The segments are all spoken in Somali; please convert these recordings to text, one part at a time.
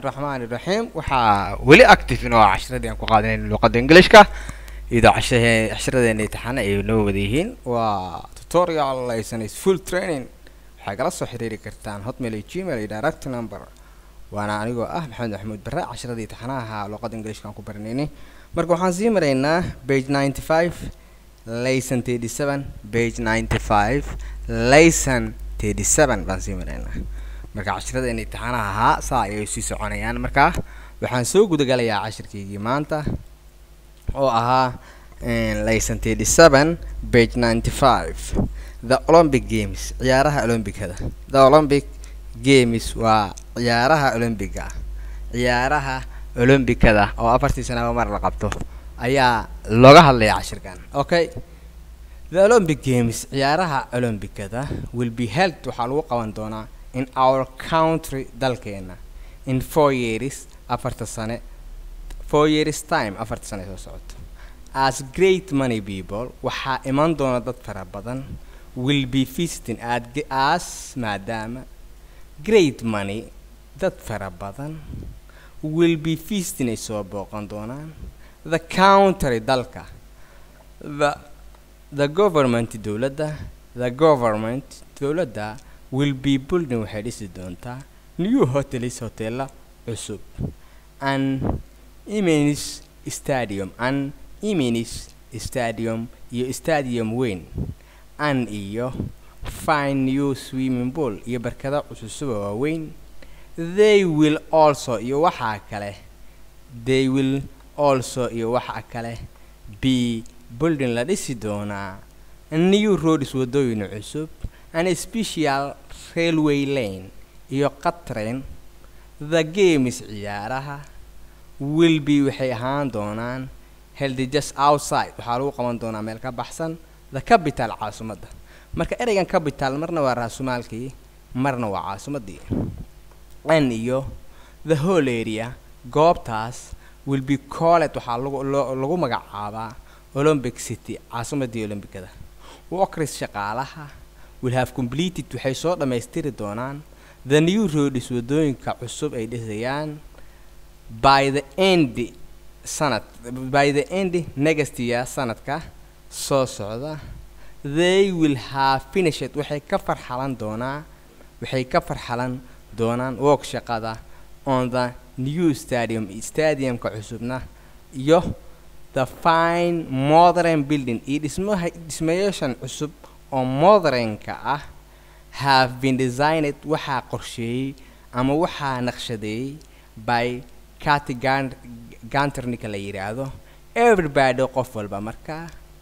raxmaani raxiim waxaa weli active inoo ah cashiradii aan ku qaadanayn luqadda englishka iyadoo casha- cashiradeena imtixaana ay noo wada yihiin waa tutorial lesson is full training waxay kala soo xiriiri kartaan hotmail iyo gmail iyo direct number waana anigoo ah maxamed maxamuud bare cashiradii imtixaanaha luqadda englishka aan ku baranaynay marka waxaan sii maraynaa page ninety five lesson thirty seven page ninety five lesson thirty seven baan sii maraynaa marka cashiradeena imtixaanaha ahaa saa ayay sii soconayaan markaa waxaan soo gudagalayaa cashirkaygii maanta oo ahaa lesson thirty seven page ninety five the olympic games ciyaaraha olombikada the olympic games waa ciyaaraha olombiga ciyaaraha olombikada oo afartii sanaba mar la qabto ayaa looga hadlaya cashirkan okay the olympic games ciyaaraha olombikada will be held waxaa lagu qaban doonaa in our country dalkeena in four years afarta sane four years time afarta sane soo socoto as great money people waxaa iman doona dad fara badan will be visiting at as maadaama great money dad fara badan will be visiting ay soo booqan doonaan the country dalka the the government dowladda the government dowladda will be building waxay dhisi doontaa new hotels hotela cusub an imens stadium an imens stadium iyo stadium weyn an iyo fine new swimming pool iyo barkada cususuba waaweyn they will also iyo waxaa kale they will also iyo waxaa kale be building la dhisi doonaa new roads wadooyin cusub an special railway lane iyo qatrain the games ciyaaraha will be waxay ahaan doonaan held just outside waxaa lagu qaban doonaa meel ka baxsan the capital caasimadda marka ereygan capital marna waa raasumaalkii marna waa caasimaddii an iyo the whole area goobtaas will be called waxaa lagu lagu magacaabaa olympic city caasimaddii olombikada workers shaqaalaha will have completed waxay soo dhammaystiri doonaan the new roads wadooyinka cusub ay dhisayaan by the end sanad by the end next year sanadka soo socda they will have finished waxay ka farxalan doonaa waxay ka farxalan doonaan work shaqada on the new stadium stadiumka cusubna iyo the fine modern building iyo dhismaha dhismayaashan cusub oo modernka ah have been designed waxaa qorsheeyey ama waxaa naqshadeeyey by cati ganternika la yidhaahdo everybody qof walba markaa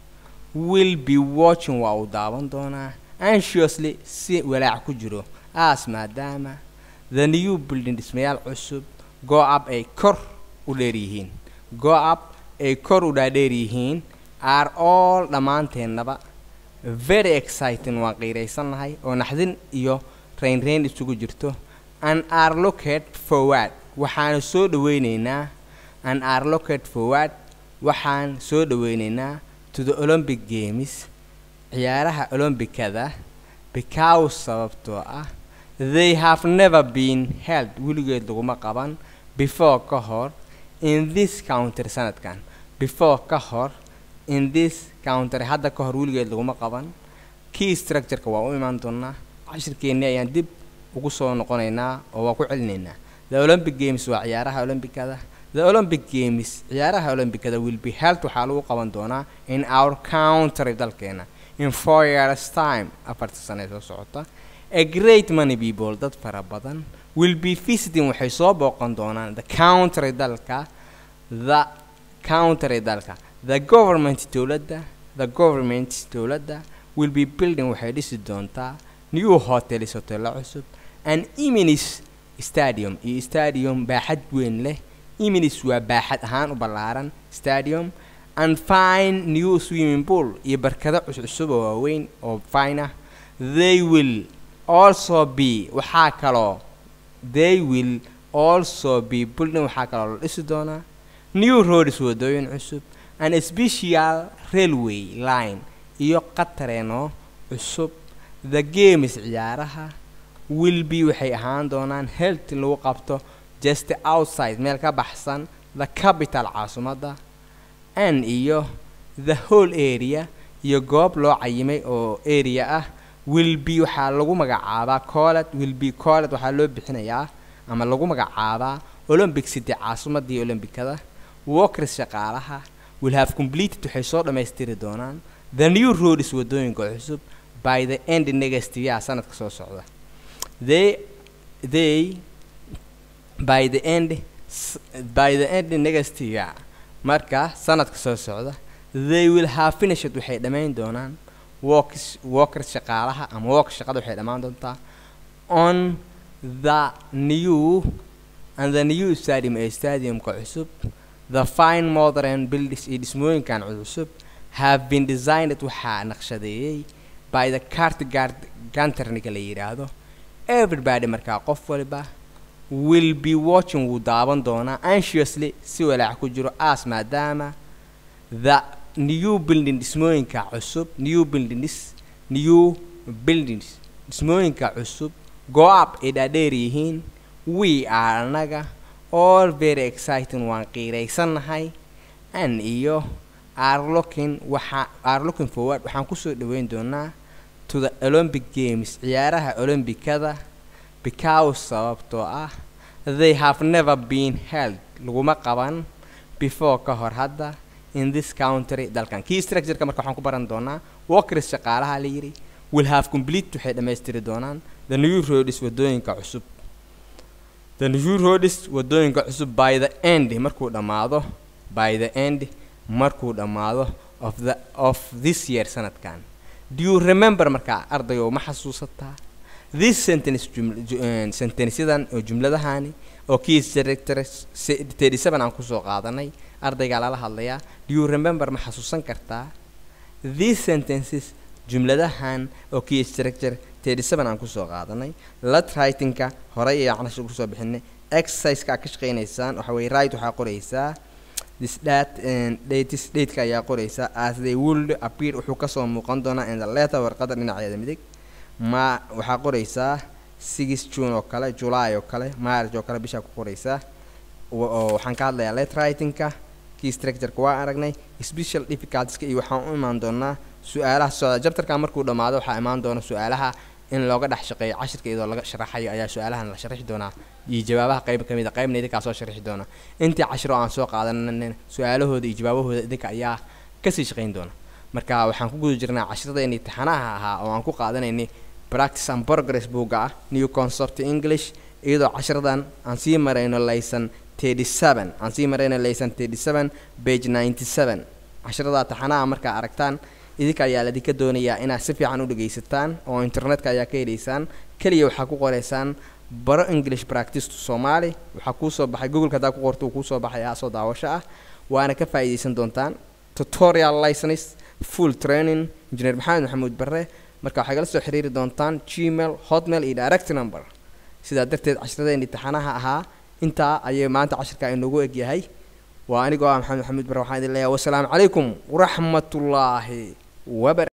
will be watching waa uu daawan doonaa anxiously si walaac ku jiro as maadaama the new building dhismayaal cusub go up ay kor u dheer yihiin go up ay kor u dhaadheer yihiin are all dhammaanteennaba very exciting waan qiiraysannahay oo naxdin iyo raynrayn isugu jirto an are locate forward waxaanu soo dhaweyneynaa an are locate forward waxaan soo dhaweyneynaa to the olympic games ciyaaraha olombikada because sababtoo ah they have never been held weligeed laguma qaban before ka hor in this counter sanadkan before ka hor in this counter hadda ka hor weligeed laguma qaban key structureka waa u imaan doonaa cashirkeennii ayaan dib ugu soo noqonaynaa oo waa ku celinaynaa the olympic games waa ciyaaraha olombikada the olympic games ciyaaraha olombikada will be held waxaa lagu qaban doonaa in our country dalkeena in four years time afarta sane soo socota a great money people dad fara badan will be visiting waxay soo booqan doonaan the country dalka the country dalka the government dowladda the government dowladda will be building waxay dhisi doontaa new hotels hotelo cusub an iminis stadium iyo stadium baaxad weyn leh iminis waa baaxad ahaan u ballaaran stadium and fine new swimming pool iyo barkado cuscusub oo waaweyn oo fine ah they will also be waxaa kaloo they will also be building waxaa kaloo la dhisi doonaa new roads wadooyin cusub an special railway line iyo qatareeno cusub the games ciyaaraha will be waxay ahaan doonaan helt lagu qabto just outside meel ka baxsan the capital caasimadda and iyo the whole area iyo goob loo cayimay oo area ah will be waxaa lagu magacaabaa colled will be colled waxaa loo bixinayaa ama lagu magacaabaa olympic city caasimadii olymbicada walkers shaqaalaha will have completed waxay soo dhammaystiri doonaan the new roads wadooyinka cusub by the end next year sanadka soo socda they they by the end s- by the end next year marka sanadka soo socda they will have finished waxay dhammayn doonaan workers workers shaqaalaha ama work shaqada waxay dhammaan doontaa on the new and the new stadium ee stadiumka cusub the fine modern buildings iyo dhismooyinkan cusub have been designed waxaa naqshadeeyey by the cartgard ganterniga la yidhaahdo everybody markaa qof waliba will be watching wuu daawan doonaa anxiously si walaac ku jiro as maadaama the new building dhismooyinka cusub new buildings new buildings dhismooyinka cusub go up ay dhaadheer yihiin we are anaga all very exciting waan qiiraysannahay an iyo are looking waxa are looking forward waxaan kusoo dhaweyn doonaa to the olympic games ciyaaraha olymbicada because sababtoo ah they have never been held laguma qaban before ka hor hadda in this country dalkan key structureka marka waxaan ku baran doonaa workers shaqaalaha la yidhi will have complete waxay dhammaystiri doonaan the new roads wadooyinka cusub the new roads wadooyinka cusub by the end markuu dhammaado by the end markuu dhammaado of the of this year sanadkan do you remember markaa ardayo ma xasuusataa this sentence juml- ju- eh, sentenceyadan oo jumladahani oo key director thirty seven aan kusoo qaadanay ardaygaa lala hadlayaa do you remember ma xasuusan kartaa these sentences jumladahan oo key structure thirty seven aan kusoo qaadanay let writingka horey ee canash kusoo bixinay exerciseka aad ka shaqaynaysaan waxa weye right waxaa qoraysaa this that dates dateka ayaa qoraysaa as they would appear wuxuu kasoo muuqan doonaa in the letter warqada dhinaceeda midig ma waxaa qoraysaa six june oo kale july oo kale march oo kale bishaa ku qoraysaa wa- oo waxaan ka hadlayaa let writingka key structureka waa aragnay special difficultieska iyo waxaan u imaan doonaa su-aalaha socda jabtarka markuu dhammaado waxaa imaan doona su-aalaha in looga dhex shaqeeyo cashirka iyadoo laga sharaxayo ayaa su-aalahan la sharixi doonaa iyo jawaabaha qayb ka mid a qaybna idinkaa soo sharixi doona intii cashiro aan soo qaadanin su-aalahooda iyo jawaabahooda idinka ayaa kasii shaqayn doona marka waxaan ku guda jirnaa cashiradeenii taxanaha ahaa oo aan ku qaadanaynay practice and progress buugga ah new concept english iyadoo cashiradan aan sii marayno laysan thirty seven aan sii marayno laysan thirty seven page ninety seven cashiradaa taxanaha markaa aragtaan idinka ayaa ladinka doonayaa inaad si fiican u dhegaysataan oo internetka ayaa ka helaysaan keliya waxaa ku qoraysaan baro english practice to somali waxaa kuusoo baxay googleka haddaa ku qorto uu kuusoo baxaya soo daawasho ah waana ka faa'iidaysan doontaan tutorial license full training engineer maxamed maxamuud barre marka waxay kala soo xiriiri doontaan gmail hotmail iyo direct number sidaa darteed cashiradeen imtixaanaha ahaa intaa ayay maanta cashirka inoogu egyahay waa anigoo ah maxamed maxamuud barre waxaan idin leeyahay wasalaamu calaykum waraxmatullaahi wabar